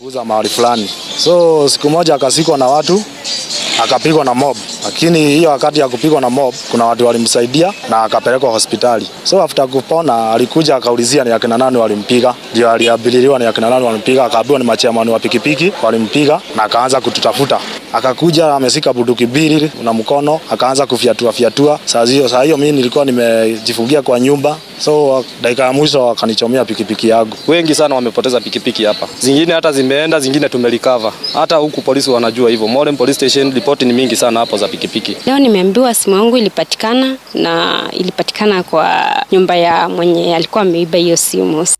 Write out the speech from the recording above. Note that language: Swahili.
uza mahali fulani, so siku moja akasikwa na watu akapigwa na mob, lakini hiyo wakati ya kupigwa na mob kuna watu walimsaidia na akapelekwa hospitali. So after kupona alikuja akaulizia ni akina nani walimpiga, ndio aliabililiwa ni akina nani walimpiga, akaambiwa ni machiamani wa pikipiki walimpiga, na akaanza kututafuta. Akakuja amesika bunduki mbili na mkono, akaanza kufyatua fyatua. Saa hiyo saa hiyo mimi nilikuwa nimejifungia kwa nyumba, so dakika ya mwisho akanichomea pikipiki yangu. Wengi sana wamepoteza pikipiki hapa, zingine hata zimeenda, zingine tumelikava. Hata huku polisi wanajua hivyo. Modern Police Station ripoti ni mingi sana hapo za pikipiki. Leo nimeambiwa simu yangu ilipatikana na ilipatikana kwa nyumba ya mwenye alikuwa ameiba hiyo simu.